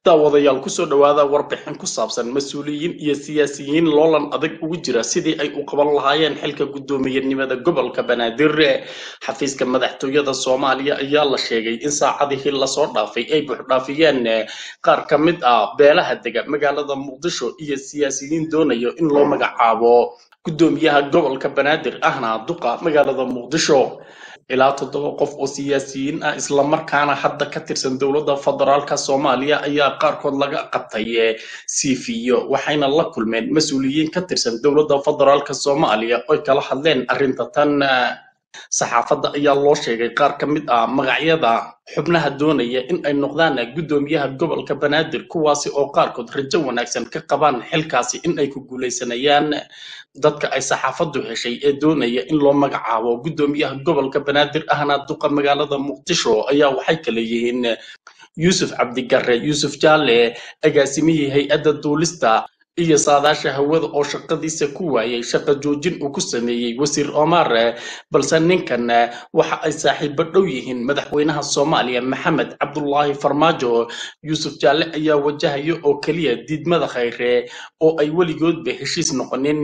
daawadayaal kusoo dhowaada warbixin ku saabsan mas-uuliyiin iyo siyaasiyiin loolan adag ugu jira sidii ay u qaban lahaayeen xilka guddoomiyenimada gobolka banaadir xafiiska madaxtooyada soomaaliya ayaa la sheegay in saacadihii lasoo dhaafay ay buuxdhaafiyeen qaar ka mid ah beelaha dega magaalada muqdisho iyo siyaasiyiin doonayo in loo magacaabo guddoomiyaha gobolka banaadir ahna duqa magaalada muqdisho ilaa toddoba qof oo siyaasiyiin ah islamarkaana hadda ka tirsan dowladda federaalka soomaaliya ayaa qaarkood laga qabtay siifiyo waxayna la kulmeen mas-uuliyiin ka tirsan dowladda federaalka soomaaliya oy kala hadleen arrinta tan saxaafadda ayaa loo sheegay qaar ka mid ah magacyada xubnaha doonaya in ay noqdaan guddoomiyaha gobolka banaadir kuwaasi oo qaarkood rajo wanaagsan ka qabaan xilkaasi in ay ku guulaysanayaan dadka ay saxaafaddu heshay ee doonaya in loo magacaabo guddoomiyaha gobolka banaadir ahna duqa magaalada muqdisho ayaa waxay kala yihiin yuusuf cabdigare yuusuf jaalle agaasimihii hay-adda duulista iyo saadaasha hawada oo shaqadiisa ku waayay shaqa joojin uu ku sameeyey wasiir omar balse ninkan waxa ay saaxiibo dhow yihiin madaxweynaha soomaaliya maxamed cabdulaahi farmaajo yuusuf jaalle ayaa wajahaya oo keliya diidmada khayre oo ay weligoodba heshiis noqonin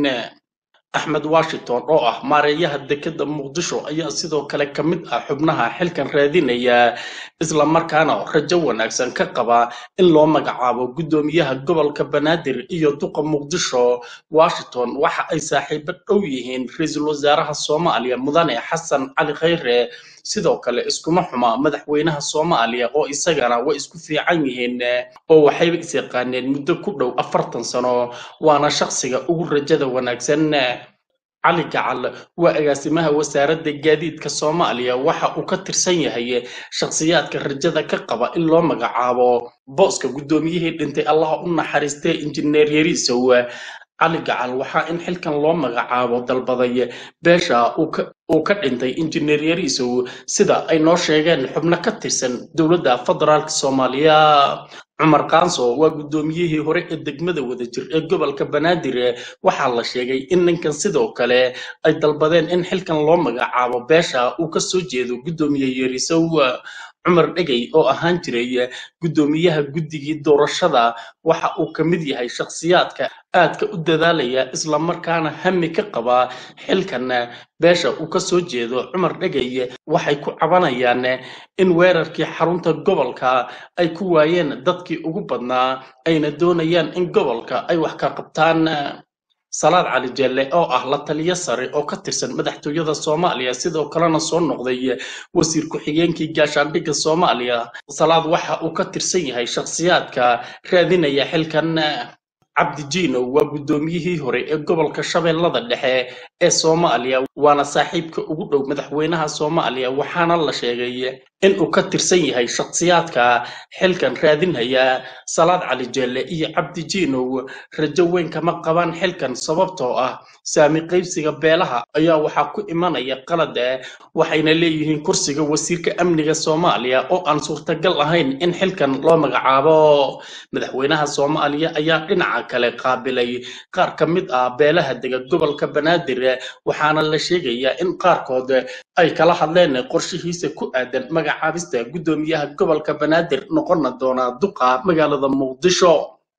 axmed washington oo ah maareeyaha dekeda muqdisho ayaa sidoo kale ka mid ah xubnaha xilkan raadinaya islamarkaana rajo wanaagsan ka qaba in loo magacaabo guddoomiyaha gobolka banaadir iyo duqa muqdisho washington waxa ay saaxiibo dhow yihiin ra-iisul wasaaraha soomaaliya mudane xasan cali khayre sidoo kale iskuma xuma madaxweynaha soomaaliya oo isagana way isku fiican yihiin oo waxayba is yaqaaneen muddo ku dhow afartan sano waana shaqsiga ugu rajada wanaagsan cali gacal waa agaasimaha wasaaradda gaadiidka soomaaliya waxa uu ka tirsan yahay shakhsiyaadka rajada ka qaba in loo magacaabo booska guddoomiyihii dhintay allaha u naxariistee injineer yariisow cali gacal waxaa in xilkan loo magacaabo dalbaday beesha uu ka dhintay injineer yariisow sida ay noo sheegeen xubno ka tirsan dowladda federaalk soomaaliya cumar kaanso waa guddoomiyihii hore ee degmada wadajir ee gobolka banaadir waxaa la sheegay in ninkan sidoo kale ay dalbadeen in xilkan loo magacaabo beesha uu ka soo jeedo guddoomiye yariisow cumar dhegey oo ahaan jiray guddoomiyaha guddigii doorashada waxa uu ka mid yahay shakhsiyaadka aadka u dadaalaya islamarkaana hami ka qaba xilkan beesha uu ka soo jeedo cumar dhegey waxay ku cabanayaan in weerarkii xarunta gobolka ay ku waayeen dadkii ugu badnaa ayna doonayaan in gobolka ay wax ka qabtaan salaad cali jelle oo ah la taliyo sare oo ka tirsan madaxtooyada soomaaliya sidoo kalena soo noqday wasiir ku-xigeenkii gaashaandhigga soomaaliya salaad waxa uu ka tirsan yahay shakhsiyaadka raadinaya xilkan cabdi jiino waa guddoomiyihii hore ee gobolka shabeellada dhexe ee soomaaliya waana saaxiibka ugu dhow madaxweynaha soomaaliya waxaana la sheegay in uu ka tirsan yahay shakhsiyaadka xilkan raadinaya salaad cali jelle iyo cabdi jiinow rajo weyn kama qabaan xilkan sababtoo ah saami qaybsiga beelaha ayaa waxaa ku imanaya qalad waxayna leeyihiin kursiga wasiirka amniga soomaaliya oo aan suurtagal ahayn in xilkan loo magacaabo madaxweynaha soomaaliya ayaa dhinaca kale qaabilay qaar ka mid ah beelaha dega gobolka banaadir waxaana la sheegayaa in qaarkood ay kala hadleen qorshihiisa ku aadan magacaabista guddoomiyaha gobolka banaadir noqona doona duqa magaalada muqdisho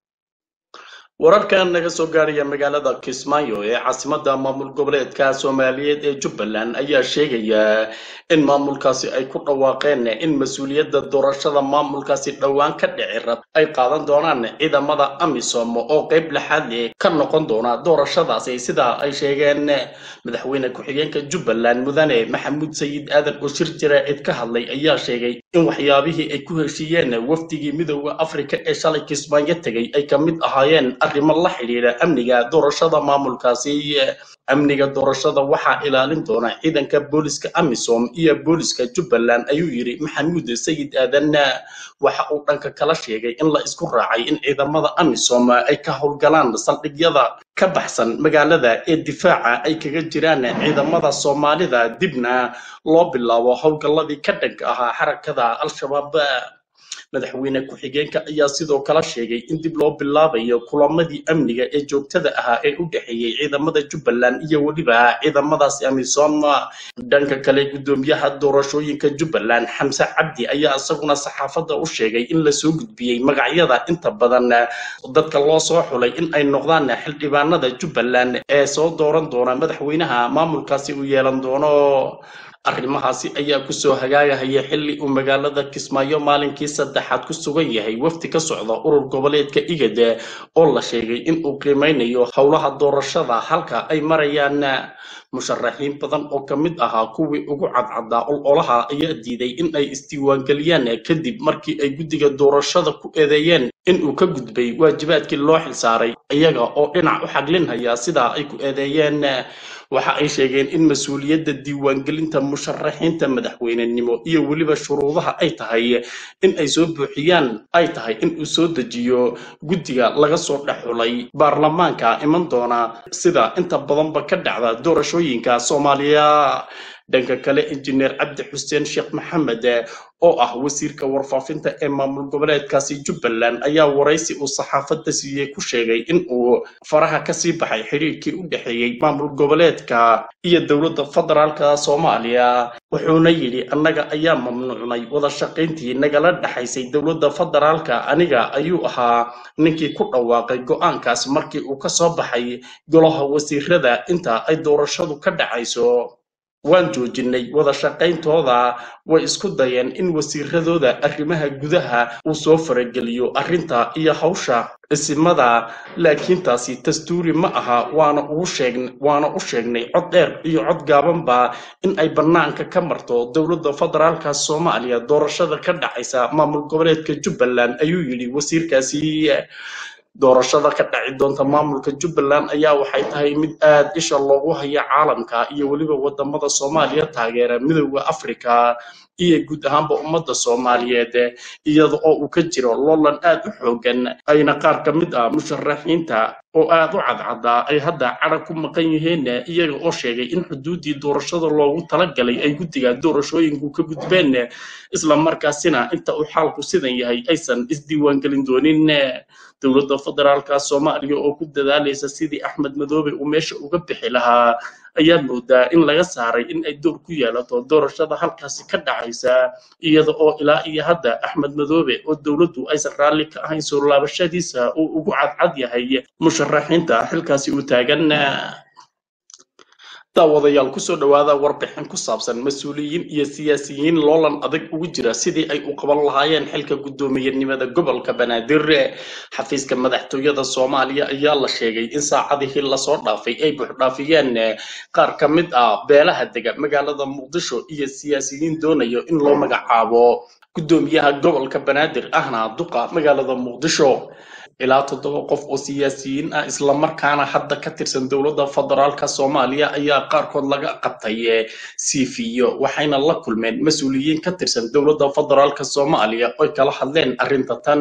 wararkan naga soo gaaraya magaalada kismaayo ee caasimadda maamul goboleedka soomaaliyeed ee jubbaland ayaa sheegaya in maamulkaasi ay ku dhawaaqeen in mas-uuliyadda doorashada maamulkaasi dhowaan ka dhici rab ay qaadan doonaan ciidamada amisom oo qayb lixaad leh ka noqon doona doorashadaasi sidaa ay sheegeen madaxweyne ku-xigeenka jubbaland mudane maxamuud sayid aadan oo shir jaraa'id ka hadlay ayaa sheegay in waxyaabihii ay ku heshiiyeen wafdigii midooda afrika ee shalay kismaayo tegay ay ka mid ahaayeen arrimo la xidhiidha amniga doorashada maamulkaasi amniga doorashada waxaa ilaalin doona ciidanka booliska amisom iyo booliska jubbaland ayuu yidhi maxamuud sayid aadan waxa uu dhanka kala sheegay in la isku raacay in ciidamada amisom ay ka howlgalaan saldhigyada ka baxsan magaalada ee difaaca ay kaga jiraan ciidamada soomaalida dibna loo bilaabo howlgalladii ka dhanka ahaa xarakada al-shabaab madaxweyne ku-xigeenka ayaa sidoo kale sheegay in dib loo bilaabayo kulamadii amniga ee joogtada ahaa ee u dhexeeyey ciidamada jubbaland iyo weliba ciidamadaasi amisom dhanka kale gudoomiyaha doorashooyinka jubbaland xamse cabdi ayaa isaguna saxaafadda u sheegay in lasoo gudbiyey magacyada inta badan dadka loo soo xulay in ay noqdaan xildhibaanada jubbaland ee soo dooran doona madaxweynaha maamulkaasi uu yeelan doono arrimahaasi ayaa kusoo hagaagahaya xilli uu magaalada kismaayo maalinkii saddexaad ku sugan yahay wafdi ka socda urur goboleedka igad oo la sheegay in uu qiimeynayo howlaha doorashada halka ay marayaan musharaxiin badan oo ka mid ahaa kuwii ugu cadcadaa ololaha ayaa diiday in ay isdiiwaangeliyaan kadib markii ay guddiga doorashada ku eedeeyeen in uu ka gudbay waajibaadkii loo xilsaaray iyaga oo dhinac u xaglinhaya sidaa ay ku eedeeyeen waxa ay sheegeen in mas-uuliyadda diiwaangelinta musharaxiinta madaxweynenimo iyo weliba shuruudaha ay tahay in ay soo buuxiyaan ay tahay in uu soo dejiyo guddiga laga soo dhex xulay baarlamaanka iman doona sida inta badanba ka dhacda doorashooyinka soomaaliya dhanka kale injineer cabdi xuseen sheekh maxamed oo ah wasiirka warfaafinta ee maamul goboleedkaasi jubbaland ayaa waraysi uu saxaafadda siiyey ku sheegay in uu faraha kasii baxay xidhiirkii u dhexeeyey maamul goboleedka iyo dowladda federaalka soomaaliya wuxuuna yidhi annaga ayaa mamnuucnay wada shaqayntii nagala dhexaysay dowladda federaalka aniga ayuu ahaa ninkii ku dhawaaqay go'aankaas markii uu ka soo baxay golaha wasiirada inta ay doorashadu ka dhacayso waan joojinay wada shaqayntooda way isku dayeen in wasiiradooda arrimaha gudaha uu soo farageliyo arrinta iyo hawsha isimada laakiin taasi dastuuri ma aha waana ugu sheeg waana u sheegnay cod dheer iyo cod gaabanba in ay bannaanka ka marto dowladda federaalka soomaaliya doorashada ka dhacaysa maamul goboleedka jubbaland ayuu yidhi wasiirkaasi doorashada ka dhaci doonta maamulka jubbaland ayaa waxay tahay mid aad isha loogu haya caalamka iyo weliba wadamada soomaaliya taageera midooda africa iyo guud ahaanba ummadda soomaaliyeed iyada oo uu ka jiro loolan aad u xoogan ayna qaar ka mid ah musharaxiinta oo aad u cadcadaa ay hadda cadhag ku maqan yihiin iyaga oo sheegay in xuduuddii doorashada loogu talagalay ay guddiga doorashooyinku ka gudbeen isla markaasina inta uu xaalku sidan yahay aysan isdiiwaangelin doonin dowladda federaalka soomaaliya oo ku dadaalaysa sidii axmed madoobe uu meesha uga bixi lahaa ayaa moodaa in laga saaray in ay door ku yeelato doorashada halkaasi ka dhacaysa iyada oo ilaa iyo hadda axmed madoobe oo dowladdu aysan raalli ka ahayn soo laabashadiisa uu ugu cadcad yahay musharaxiinta xilkaasi uu taagan daawadayaal kusoo dhowaada warbixin ku saabsan mas-uuliyiin iyo siyaasiyiin loolan adag ugu jira sidii ay u qaban lahaayeen xilka guddoomiyenimada gobolka banaadir xafiiska madaxtooyada soomaaliya ayaa la sheegay in saacadihii lasoo dhaafay ay buuxdhaafiyeen qaar ka mid ah beelaha dega magaalada muqdisho iyo siyaasiyiin doonayo in loo magacaabo guddoomiyaha gobolka banaadir ahna duqa magaalada muqdisho ilaa toddoba qof oo siyaasiyiin ah islamarkaana hadda ka tirsan dowladda federaalka soomaaliya ayaa qaarkood laga qabtay siifiyo waxayna la kulmeen mas-uuliyiin ka tirsan dowladda federaalka soomaaliya oy kala hadleen arrinta tan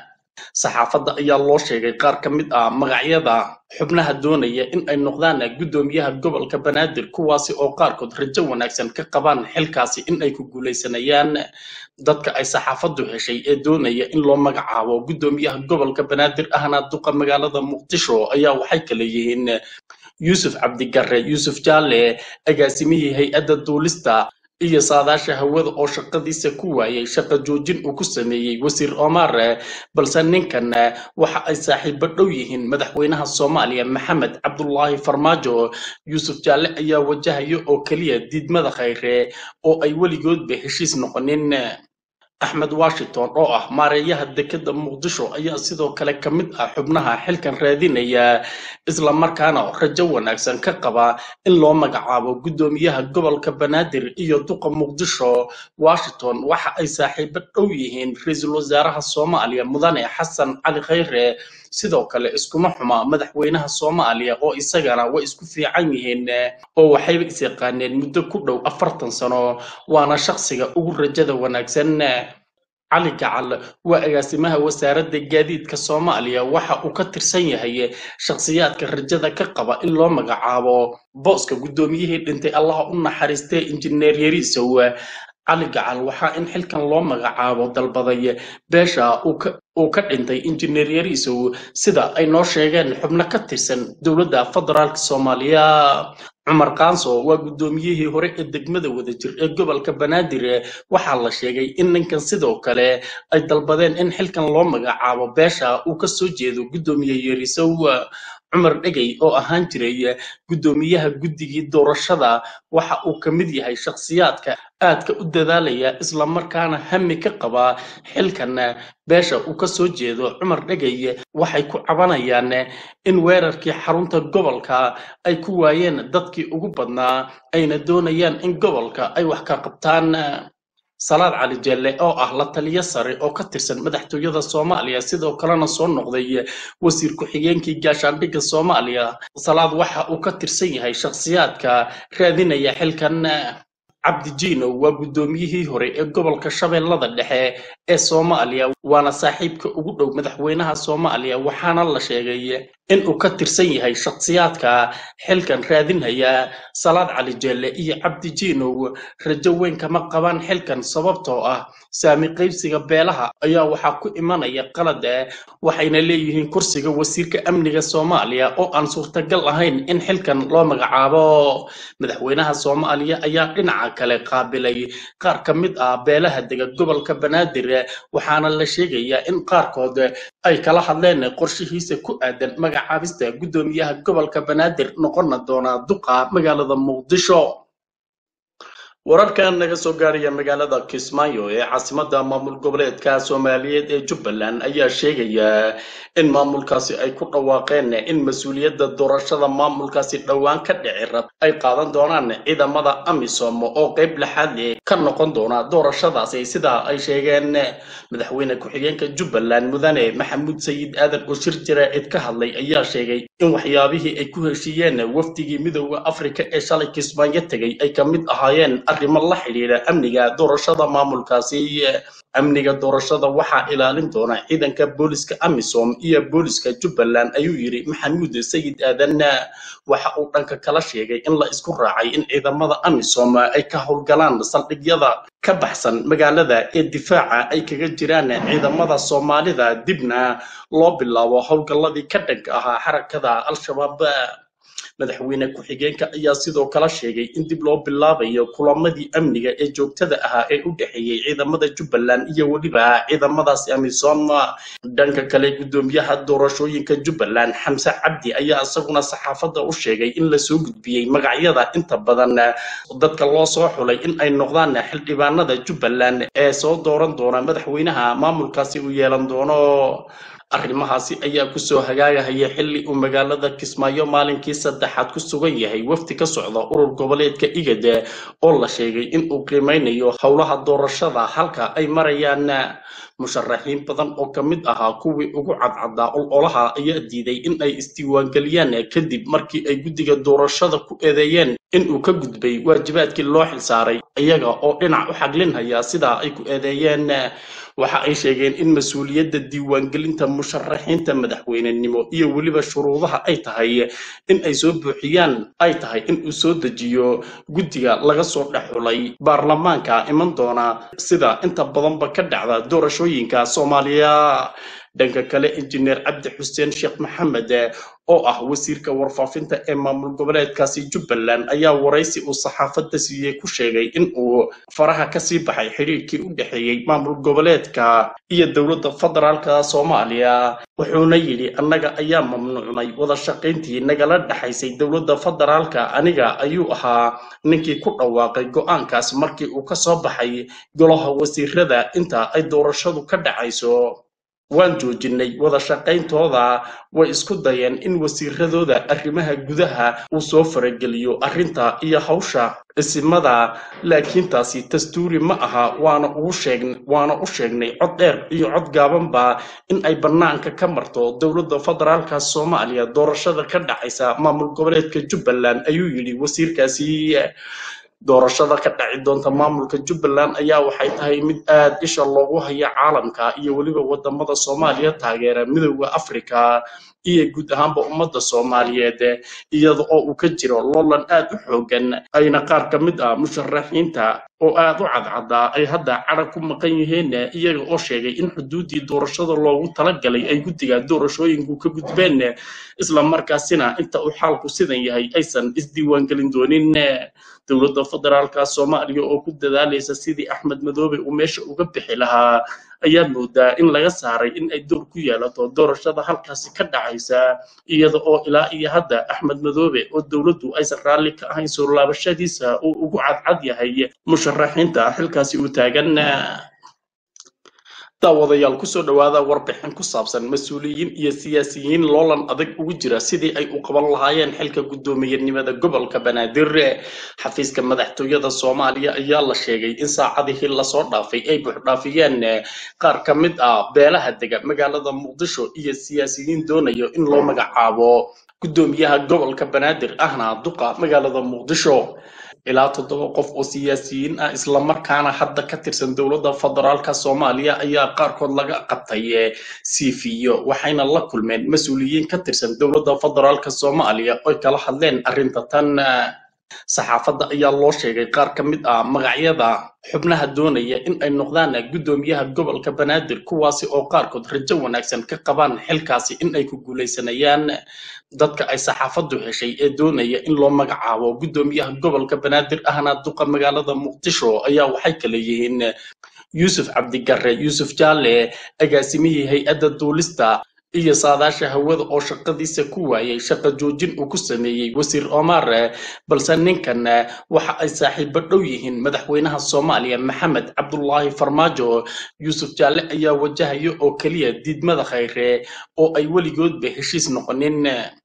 saxaafadda ayaa loo sheegay qaar ka mid ah magacyada xubnaha doonaya in ay noqdaan guddoomiyaha gobolka banaadir kuwaasi oo qaarkood rajo wanaagsan ka qabaan xilkaasi in ay ku guulaysanayaan dadka ay saxaafaddu heshay ee doonaya in loo magacaabo guddoomiyaha gobolka banaadir ahna duqa magaalada muqdisho ayaa waxay kala yihiin yuusuf cabdigare yuusuf jaalle agaasimihii hay-adda duulista iyo saadaasha hawada oo shaqadiisa ku waayay shaqo joojin uu ku sameeyey wasiir omar balse ninkan waxa ay saaxiibo dhow yihiin madaxweynaha soomaaliya maxamed cabdulaahi farmaajo yuusuf jaalle ayaa wajahaya oo keliya diidmada khayre oo ay weligoodba heshiis noqonin axmed washington oo ah maareeyaha dekeda muqdisho ayaa sidoo kale ka mid ah xubnaha xilkan raadinaya islamarkaana rajo wanaagsan ka qaba in loo magacaabo guddoomiyaha gobolka banaadir iyo duqa muqdisho washington waxa ay saaxiibo dhow yihiin ra-iisul wasaaraha soomaaliya mudane xasan cali khayre sidoo kale iskuma xuma madaxweynaha soomaaliya oo isagana way isku fiican yihiin oo waxayba is yaqaaneen muddo ku dhow afartan sano waana shaqsiga ugu rajada wanaagsan cali gacal waa agaasimaha wasaaradda gaadiidka soomaaliya waxa uu ka tirsan yahay shakhsiyaadka rajada ka qaba in loo magacaabo booska guddoomiyihii dhintay allaha u naxariistee injineer yariisow cali gacal waxaa in xilkan loo magacaabo dalbaday beesha uu ka dhintay injineer yariisow sida ay noo sheegeen xubno ka tirsan dowladda federaalk soomaaliya cumar kaanso waa guddoomiyihii hore ee degmada wadajir ee gobolka banaadir waxaa la sheegay in ninkan sidoo kale ay dalbadeen in xilkan loo magacaabo beesha uu ka soo jeedo guddoomiye yariisow cumar dhegey oo ahaan jiray guddoomiyaha guddigii doorashada waxa uu ka mid yahay shakhsiyaadka aadka u dadaalaya islamarkaana hami ka qaba xilkan beesha uu ka soo jeedo cumar dhegey waxay ku cabanayaan in weerarkii xarunta gobolka ay ku waayeen dadkii ugu badnaa ayna doonayaan in gobolka ay wax ka qabtaan salaad cali jelle oo ah la taliyo sare oo ka tirsan madaxtooyada soomaaliya sidoo kalena soo noqday wasiir ku-xigeenkii gaashaandhigga soomaaliya salaad waxa uu ka tirsan yahay shakhsiyaadka raadinaya xilkan cabdi jiino waa guddoomiyihii hore ee gobolka shabeellada dhexe ee soomaaliya waana saaxiibka ugu dhow madaxweynaha soomaaliya waxaana la sheegay in uu ka tirsan yahay shakhsiyaadka xilkan raadinhaya salaad cali jelle iyo cabdi jiinow rajo weyn kama qabaan xilkan sababtoo ah saami qaybsiga beelaha ayaa waxaa ku imanaya qalad waxayna leeyihiin kursiga wasiirka amniga soomaaliya oo aan suurtagal ahayn in xilkan loo magacaabo madaxweynaha soomaaliya ayaa dhinaca kale qaabilay qaar ka mid ah beelaha dega gobolka banaadir waxaana la sheegayaa in qaarkood ay kala hadleen qorshihiisa ku aadan magacaabista guddoomiyaha gobolka banaadir noqona doona duqa magaalada muqdisho wararkan naga soo gaaraya magaalada kismaayo ee caasimada maamul goboleedka soomaaliyeed ee jubbaland ayaa sheegaya in maamulkaasi ay ku dhawaaqeen in mas-uuliyadda doorashada maamulkaasi dhowaan ka dhici rab ay qaadan doonaan ciidamada amisom oo qayb laxaad leh ka noqon doona doorashadaasi sidaa ay sheegeen madaxweyne ku-xigeenka jubbaland mudane maxamuud sayid aadan oo shir jaraa'id ka hadlay ayaa sheegay in waxyaabihii ay ku heshiiyeen wafdigii midooda afrika ee shalay kismaayo tegay ay ka mid ahaayeen arrimo la xidhiidha amniga doorashada maamulkaasi amniga doorashada waxaa ilaalin doona ciidanka booliska amisom iyo booliska jubbaland ayuu yidhi maxamuud sayid aadan waxa uu dhanka kala sheegay in la isku raacay in ciidamada amisom ay ka howlgalaan saldhigyada ka baxsan magaalada ee difaaca ay kaga jiraan ciidamada soomaalida dibna loo bilaabo howlgalladii ka dhanka ahaa xarakada al-shabaab madaxweyne ku-xigeenka ayaa sidoo kale sheegay in dib loo bilaabayo kulamadii amniga ee joogtada ahaa ee u dhexeeyey ciidamada jubbaland iyo weliba ciidamadaasi amisom dhanka kale guddoomiyaha doorashooyinka jubbaland xamse cabdi ayaa isaguna saxaafadda u sheegay in lasoo gudbiyey magacyada inta badan dadka loo soo xulay in ay noqdaan xildhibaanada jubbaland ee soo dooran doona madaxweynaha maamulkaasi uu yeelan doono arrimahaasi ayaa kusoo hagaagahaya xilli uu magaalada kismaayo maalinkii saddexaad ku sugan yahay wafdi ka socda urur goboleedka igade oo la sheegay in uu qiimeynayo howlaha doorashada halka ay marayaan musharaxiin badan oo ka mid ahaa kuwii ugu cadcaddaa ololaha ayaa diiday in ay isdiiwaangeliyaan kadib markii ay guddiga doorashada ku eedeeyeen in uu ka gudbay waajibaadkii loo xilsaaray iyaga oo dhinac u xaglinhaya sidaa ay ku eedeeyeen waxa ay sheegeen in mas-uuliyadda diiwaangelinta musharaxiinta madaxweynenimo iyo weliba shuruudaha ay tahay in ay soo buuxiyaan ay tahay in uu soo dejiyo guddiga laga soo dhex xulay baarlamaanka iman doona sida inta badanba ka dhacda doorashooyinka soomaaliya dhanka kale injineer cabdi xuseen sheekh maxamed oo ah wasiirka warfaafinta ee maamul goboleedkaasi jubbaland ayaa waraysi uu saxaafadda siiyey ku sheegay in uu faraha kasii baxay xidhiirkii u dhexeeyey maamul goboleedka iyo dowladda federaalka soomaaliya wuxuuna yidhi annaga ayaa mamnuucnay wada shaqayntii nagala dhexaysay dowladda federaalka aniga ayuu ahaa ninkii ku dhawaaqay go'aankaas markii uu ka soo baxay golaha wasiirada inta ay doorashadu ka dhacayso waan joojinay wada shaqayntooda way isku dayeen in wasiiradooda arrimaha gudaha uu soo farageliyo arrinta iyo hawsha isimada laakiin taasi dastuuri ma aha waana ugu sheeg waana u sheegnay cod dheer iyo cod gaabanba in ay bannaanka ka marto dowladda federaalka soomaaliya doorashada ka dhacaysa maamul goboleedka jubbaland ayuu yidhi wasiirkaasi doorashada ka dhaci doonta maamulka jubbaland ayaa waxay tahay mid aad isha loogu haya caalamka iyo weliba wadamada soomaaliya taageera midooda afrika iyo guud ahaanba ummadda soomaaliyeed iyada oo uu ka jiro loolan aad u xoogan ayna qaar ka mid ah musharaxiinta oo aad u cadcadaa ay hadda cadhag ku maqan yihiin iyaga oo sheegay in xuduuddii doorashada loogu talagalay ay guddiga doorashooyinku ka gudbeen isla markaasina inta uu xaalku sidan yahay aysan isdiiwaangelin doonin dowladda federaalka soomaaliya oo ku dadaalaysa sidii axmed madoobe uu meesha uga bixi lahaa ayaa moodaa in laga saaray in ay door ku yeelato doorashada halkaasi ka dhacaysa iyada oo ilaa iyo hadda axmed madoobe oo dowladdu aysan raalli ka ahayn soo laabashadiisa uu ugu cadcad yahay musharaxiinta xilkaasi uu taagan daawadayaal kusoo dhowaada warbixin ku saabsan mas-uuliyiin iyo siyaasiyiin loolan adag ugu jira sidii ay u qaban lahaayeen xilka guddoomiyenimada gobolka banaadir xafiiska madaxtooyada soomaaliya ayaa la sheegay in saacadihii lasoo dhaafay ay buuxdhaafiyeen qaar ka mid ah beelaha dega magaalada muqdisho iyo siyaasiyiin doonayo in loo magacaabo guddoomiyaha gobolka banaadir ahna duqa magaalada muqdisho ilaa toddoba qof oo siyaasiyiin ah islamarkaana hadda ka tirsan dowladda federaalka soomaaliya ayaa qaarkood laga qabtay siifiyo waxayna la kulmeen mas-uuliyiin ka tirsan dowladda federaalka soomaaliya oy kala hadleen arrinta tan saxaafadda ayaa loo sheegay qaar ka mid ah magacyada xubnaha doonaya in ay noqdaan guddoomiyaha gobolka banaadir kuwaasi oo qaarkood rajo wanaagsan ka qabaan xilkaasi in ay ku guulaysanayaan dadka ay saxaafaddu heshay ee doonaya in loo magacaabo guddoomiyaha gobolka banaadir ahna duqa magaalada muqdisho ayaa waxay kale yihiin yuusuf cabdigarre yuusuf jaalle agaasimihii hay-adda duulista iyo saadaasha hawada oo shaqadiisa ku waayay shaqo joojin uu ku sameeyey wasiir omar balse ninkan waxa ay saaxiibo dhow yihiin madaxweynaha soomaaliya maxamed cabdulaahi farmaajo yuusuf jaalle ayaa wajahaya oo keliya diidmada khayre oo ay weligoodba heshiis noqonin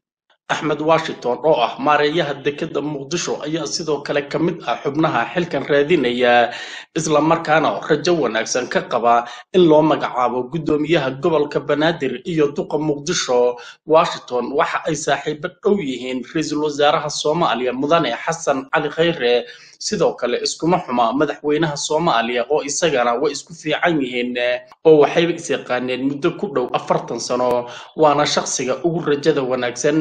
axmed washington oo ah maareeyaha dekeda muqdisho ayaa sidoo kale ka mid ah xubnaha xilkan raadinaya isla markaana rajo wanaagsan ka qaba in loo magacaabo guddoomiyaha gobolka banaadir iyo duqa muqdisho washington waxa ay saaxiibo dhow yihiin ra-iisul wasaaraha soomaaliya mudane xasan cali khayre sidoo kale iskuma xuma madaxweynaha soomaaliya oo isagana way isku fiican yihiin oo waxayba is yaqaaneen muddo ku dhow afartan sano waana shaqsiga ugu rajada wanaagsan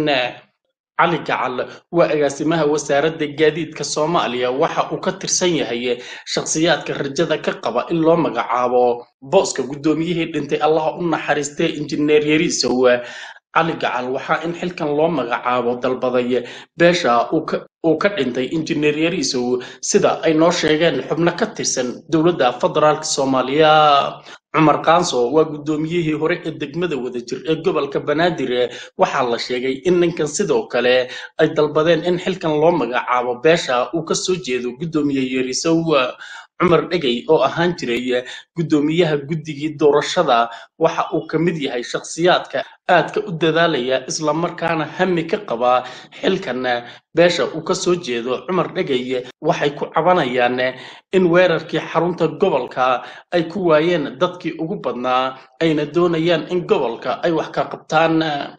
cali gacal waa agaasimaha wasaaradda gaadiidka soomaaliya waxa uu ka tirsan yahay shakhsiyaadka rajada ka qaba in loo magacaabo booska guddoomiyihii dhintay allaha u naxariistee injineer yariisow cali gacal waxaa in xilkan loo magacaabo dalbaday beesha uu ka dhintay injineer yariisow sida ay noo sheegeen xubno ka tirsan dowladda federaalk soomaaliya cumar kaanso waa guddoomiyihii hore ee degmada wadajir ee gobolka banaadir waxaa la sheegay in ninkan sidoo kale ay dalbadeen in xilkan loo magacaabo beesha uu ka soo jeedo guddoomiye yariisow cumar dhegey oo ahaan jiray guddoomiyaha guddigii doorashada waxa uu ka mid yahay shakhsiyaadka aadka u dadaalaya islamarkaana hami ka qaba xilkan beesha uu ka soo jeedo cumar dhegey waxay ku cabanayaan in weerarkii xarunta gobolka ay ku waayeen dadkii ugu badnaa ayna doonayaan in gobolka ay wax ka qabtaan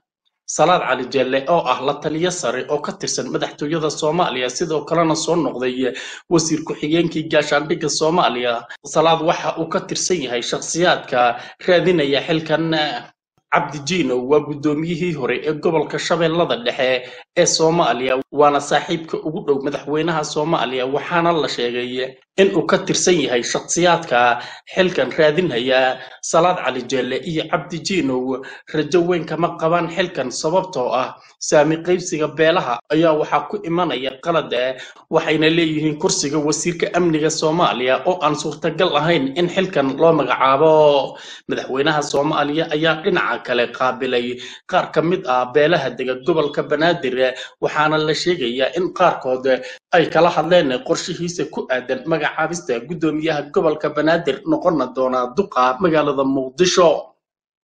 salaad cali jelle oo ah la taliyo sare oo ka tirsan madaxtooyada soomaaliya sidoo kalena soo noqday wasiir ku-xigeenkii gaashaandhigga soomaaliya salaad waxa uu ka tirsan yahay shakhsiyaadka raadinaya xilkan cabdijiino waa guddoomiyihii hore ee gobolka shabeellada dhexe ee soomaaliya waana saaxiibka ugu dhow madaxweynaha soomaaliya waxaana la sheegay in uu ka tirsan yahay shakhsiyaadka xilkan raadinaya salaad cali jeelle iyo cabdijiinow rajo weyn kama qabaan xilkan sababtoo ah saami qaybsiga beelaha ayaa waxaa ku imanaya qalad waxayna leeyihiin kursiga wasiirka amniga soomaaliya oo aan suurtagal ahayn in xilkan loo magacaabo madaxweynaha soomaaliya ayaa dhinaca kale qaabilay qaar ka mid ah beelaha dega gobolka banaadir waxaana la sheegayaa in qaarkood ay kala hadleen qorshihiisa ku aadan magacaabista guddoomiyaha gobolka banaadir noqona doona duqa magaalada muqdisho